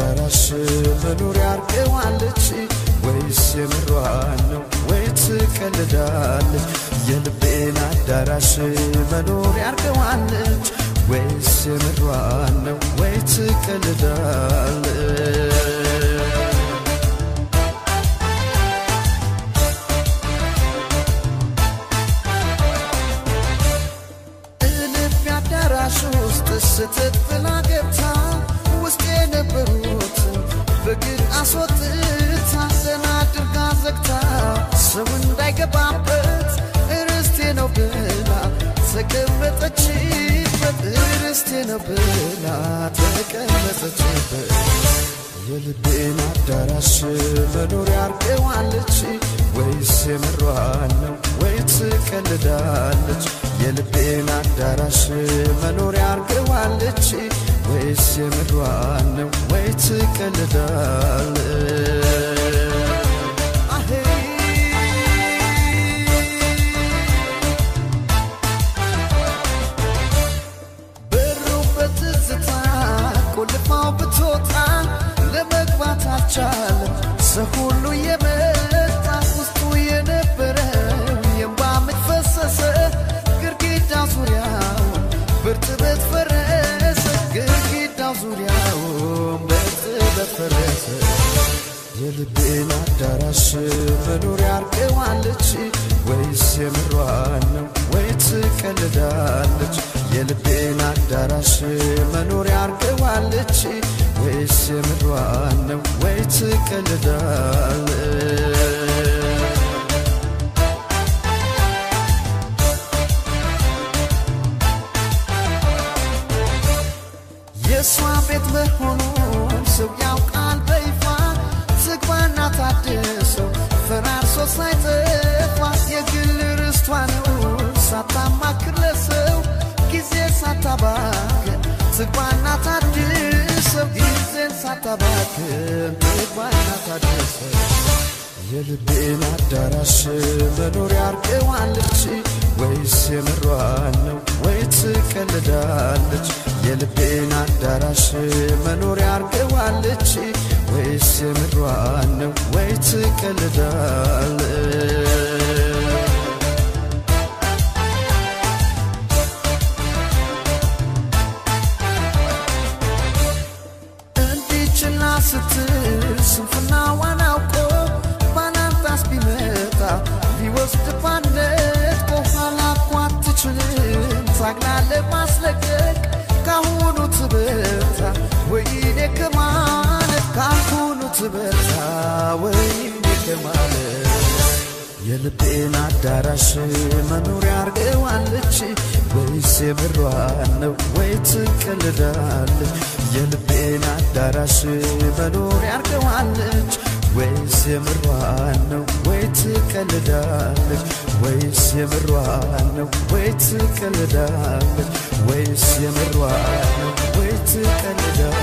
አዳራሽ መኖሪያ አርገዋለች ወይስ የምሯን ነው ወይ ትቀልዳለች? የልቤን አዳራሽ መኖሪያ አርገዋለች ወይስ የምሯን ነው ወይ ትቀልዳለች? እልፍ አዳራሽ ውስጥ ስትት ብላ ገብታ ውስጥ የነበሩትን በግድ አስወጥታ ዘና አድርጋ ዘግታ ሰው እንዳይገባበት ርስቴ ነው ብላ ተቀመጠችበት ርስቴ ነው ብላ ተቀመጠችበት የልቤን አዳራሽ መኖሪያ አርገዋለች ወይስ የምሯን ነው ወይ ትቀልዳለች? የልቤን አዳራሽ መኖሪያ አርገዋለች ወይስ የምሯን ነው ወይ ትቀልዳለች? አሄ በሩ በትዝታ ቆልፋው ብትወጣ ለመግባት አልቻለም። ሰው ሁሉ የመጣ ውስጡ የነበረው የእንባ ምንጭ ፈሰሰ። ግድግዳ ዙሪያውን በእርጥበት ፈረሰ። ግድግዳ ዙሪያውን በእርጥበት ፈረሰ። የልቤን አዳራሽ መኖሪያ አርገዋለች ወይስ የምሯን ነው ወይ ትቀልዳለች? የልቤን አዳራሽ መኖሪያ አርገዋለች ወይስ የምሯን ነው ወይ ትቀልዳለች? የእሷ ቤት መሆኑን ሰው ያውቃል በይፋ ዝግባና ታድሰው ፈራርሶ ሳይጠፋ የግል ርስቷ ነው ሳታማክር ለሰው ጊዜ ሳታባክን ዝግባና ታድሰው ጊዜን ሳታባክን ዝግባና ታድሰው የልቤን አዳራሽ መኖሪያ አርገዋለች ወይስ የምሯን ነው ወይ ትቀልዳለች? የልቤን አዳራሽ መኖሪያ አርገዋለች ወይስ የምሯን ነው ወይ ትቀልዳለች? እንዲችላ ስትል ስንፍናዋን አውቆ ባላንጣስ ቢመጣ ሊወስድ ባነት በኋላ እኮ አትችልም ታግላ ለማስለቀቅ ካሁኑ ትበርታ ወይኔ ከማለት ካሁኑ ትበርታ ወይኔ ከማለት የልቤን አዳራሽ መኖሪያ አርገዋለች ወይስ የምሯን ነው ወይ ትቀልዳለች? የልቤን አዳራሽ መኖሪያ አርገዋለች ወይስ የምሯን ነው ወይ ትቀልዳለች? ወይስ የምሯን ነው ወይ ትቀልዳለች? ወይስ የምሯን ነው ወይ ትቀልዳለች?